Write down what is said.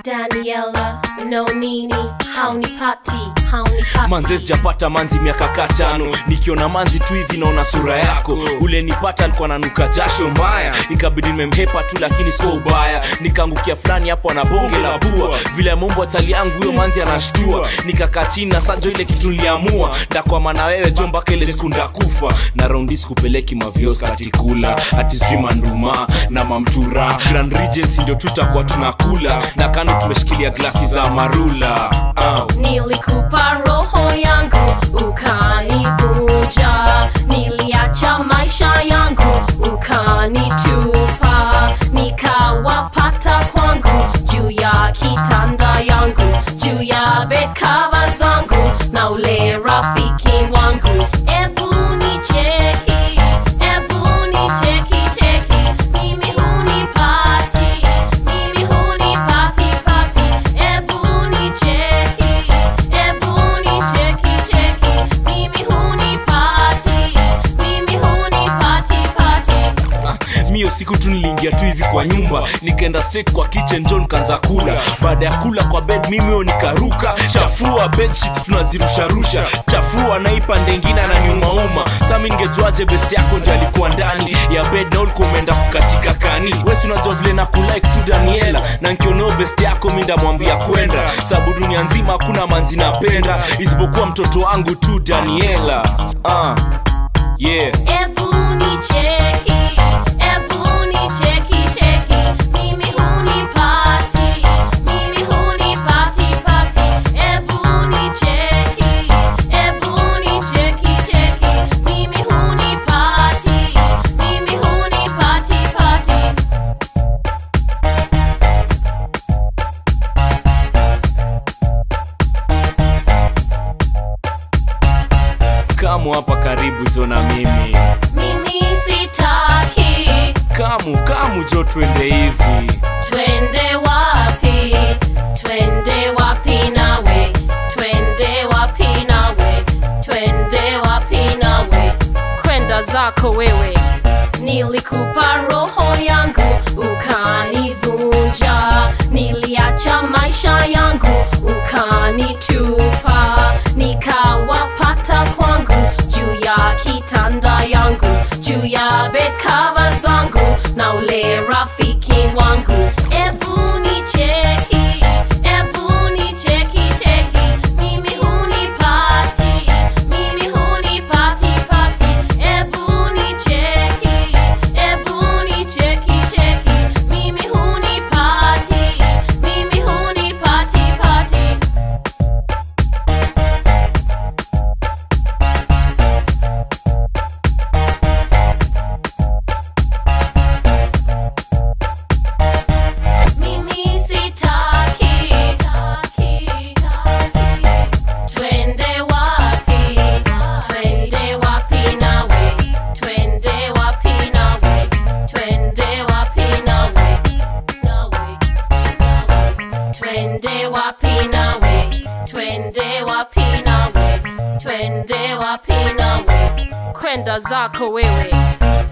Daniela, no nini, haunipati, haunipati. manze sijapata manzi miaka katano nikiona manzi tu hivi naona sura yako ule nipata alikuwa nanuka jasho mbaya ikabidi nimemhepa tu lakini sio ubaya nikaangukia fulani hapo na bonge la bua vile mombo atali yangu huyo manzi anashtua nikakaa chini na sajo ile kitu niliamua ndakwama na wewe jo mpaka ile siku ndakufa na raundi sikupeleki mavios katikula ati sijui manduma na mamtura grand regency ndio tutakuwa tunakula na kando tumeshikilia glasi za marula uh. Nilikupa roho yangu ukanivunja, niliacha maisha yangu ukanitupa, nikawapata kwangu juu ya kitanda yangu, juu ya bed cover zangu na ule rafiki wangu. Ebu nicheki, ebu nicheki cheki, mimi hunipati, mimi hunipati pati, ebu nicheki, ebu nicheki cheki, mimi hunipati, mimi hunipati pati. mio siku tu niliingia tu hivi kwa nyumba nikaenda straight kwa kitchen john kanza kula baada ya kula kwa bed mimio nikaruka chafua bedsheet tunazirusharusha chafua naipa ndengine ananiumauma sami ningejuaje best yako ndio alikuwa ndani ya bed na ulikuwa umeenda kukatika kani wesi unajua vile na kulike tu daniela na nkioneo best yako mi ndamwambia kwenda sababu dunia nzima hakuna manzi napenda isipokuwa mtoto wangu tu daniela uh, yeah Ebu nicheki, ebu nicheki cheki, mimi hunipati, mimi hunipati pati. Ebu nicheki, ebu nicheki cheki, mimi hunipati, mimi hunipati pati. kamu hapa karibu jo na mimi Mimi sitaki, kamu kamu jo twende hivi twende wapi? Twende wapi nawe? Twende wapi nawe? Twende wapi nawe? Kwenda zako wewe. Nilikupa roho yangu ukanivunja, niliacha maisha yangu ukanitupa, nikawapata kwangu juu ya kitanda yangu, juu ya bed cover zangu na ule rafiki wangu. Ebu nicheki, ebu nicheki cheki, mimi hunipati, mimi hunipati pati. Ebu nicheki, ebu nicheki cheki, mimi hunipati, mimi hunipati pati. Mimi sitaki, taki, taki. Twende wapi? Twende wapi nawe? Twende wapi nawe? Twende wapi nawe? Nawe, nawe. Twende wapi nawe? Twende wapi nawe? Twende wapi nawe? Kwenda zako wewe.